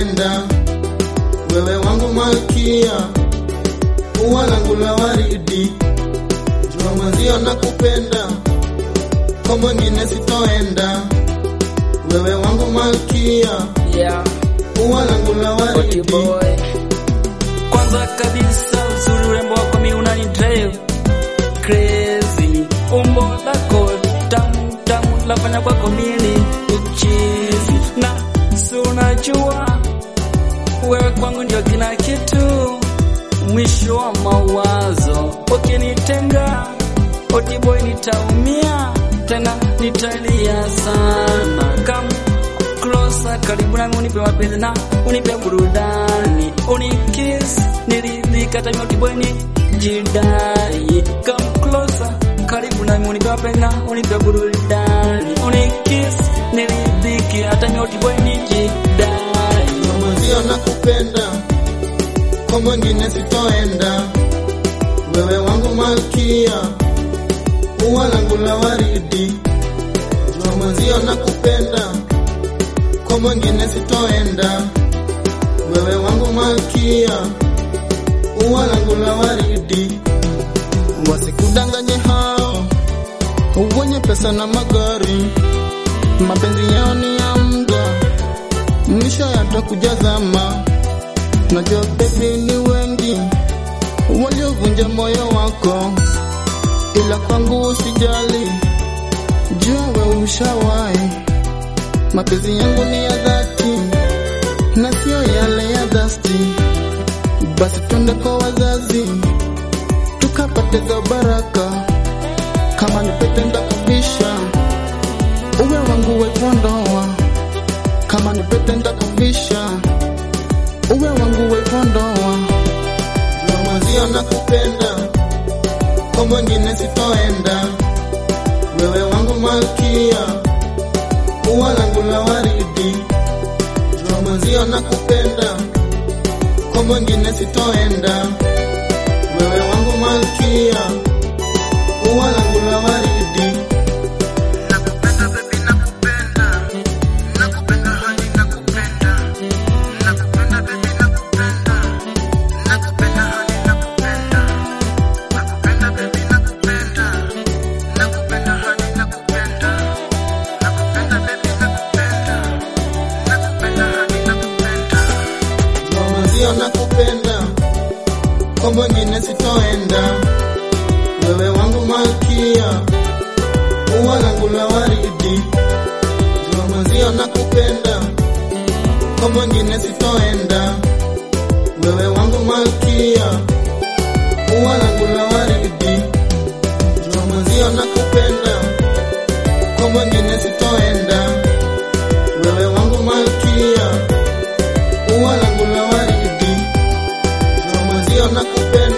sitoenda, wewe wangu malkia, ua langu la waridi, jua mwenzio nakupenda, kwa mwingine sitoenda, wewe wangu malkia, Yeah, ua langu la Oti waridi. boy. Kwanza kabisa uzuri urembo wako mi unani drive crazy, umbo lako tamu tamu lafanya kwako mini uchizi, na si unajua wewe kwangu ndio kila kitu, mwisho wa mawazo. Ukinitenga Oti boy, nitaumia tena nitalia sana. Come closer, karibu nami unipe mapenzi na unipe burudani, unikiss niridhika, hata mimi Oti boy nijidai. Come closer, karibu nami unipe mapenzi na unipe burudani, unikiss niridhike, hata mimi Oti boy nijidai. Jua mwenzio nakupenda, kwa mwingine sitoenda, wewe wangu malkia, ua langu la waridi. Jua mwenzio nakupenda, kwa mwingine sitoenda, wewe wangu malkia, ua langu la waridi. Wasikudanganye hao wenye pesa na magari, mapenzi yao ni ya muda mwisho yatakuja zama. Najua baby ni wengi waliovunja moyo wako, ila kwangu usijali, jua we ushawahi. Mapenzi yangu ni ya dhati na sio yale ya dhasti. Basi twende kwa wazazi tukapate za baraka, kama ni pete ndakuvisha, uwe wangu wepo ndoa kama ni pete ndakuvisha, uwe wangu wepo ndoa. Jua mwenzio nakupenda, kwa mwingine sitoenda, wewe wangu malkia, ua langu la waridi. Jua mwenzio nakupenda, kwa mwingine sitoenda, wewe wangu malkia, ua langu la waridi. Nakupenda baby, nakupenda nakupenda hadi nakupenda nakupenda baby nakupenda nakupenda hadi nakupenda nakupenda baby nakupenda nakupenda hadi nakupenda nakupenda baby nakupenda nakupenda hadi nakupenda Jua mwenzio nakupenda kwa mwingine sitoenda wewe wangu malkia ua langu la waridi Jua mwenzio nakupenda, kwa mwingine sitoenda, wewe wangu malkia, ua langu la waridi. Jua mwenzio nakupenda, kwa mwingine sitoenda, wewe wangu malkia, ua langu la waridi. Jua mwenzio nakupenda